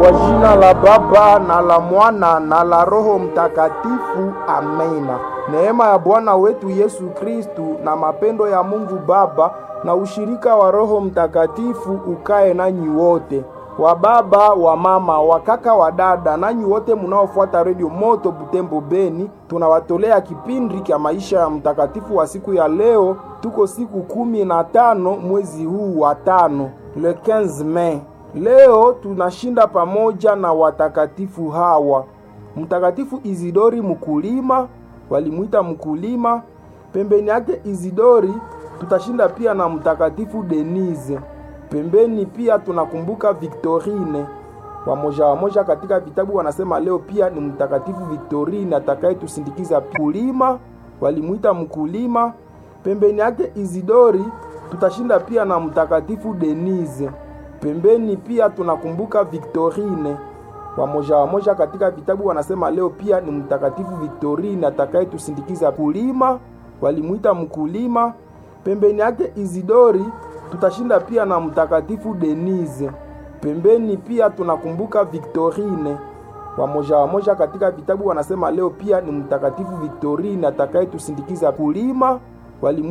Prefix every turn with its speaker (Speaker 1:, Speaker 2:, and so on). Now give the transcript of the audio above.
Speaker 1: Kwa jina la Baba na la Mwana na la Roho Mtakatifu, amena. Neema ya Bwana wetu Yesu Kristu na mapendo ya Mungu Baba na ushirika wa Roho Mtakatifu ukae nanyi wote, wa baba, wa mama, wa kaka, wa dada, nanyi wote munaofuata redio Moto Butembo Beni. Tunawatolea kipindi cha maisha ya mtakatifu wa siku ya leo. Tuko siku kumi na tano mwezi huu wa tano, le 15 Mei. Leo tunashinda pamoja na watakatifu hawa: Mtakatifu Izidori mkulima, walimwita mkulima. Pembeni yake Izidori tutashinda pia na Mtakatifu Denise. Pembeni pia tunakumbuka Victorine. Wamoja wamoja katika vitabu wanasema leo pia ni Mtakatifu Victorine atakayetusindikiza kulima, walimwita mkulima. Pembeni yake Izidori tutashinda pia na Mtakatifu Denise. Pembeni pia tunakumbuka Victorine. Wamoja wamoja katika vitabu wanasema leo pia ni Mtakatifu Victorine atakayetusindikiza kulima, walimwita mkulima. Pembeni yake Izidori tutashinda pia na Mtakatifu Denise. Pembeni pia tunakumbuka Victorine. Wamoja wamoja katika vitabu wanasema leo pia ni Mtakatifu Victorine atakayetusindikiza kulima, walimwita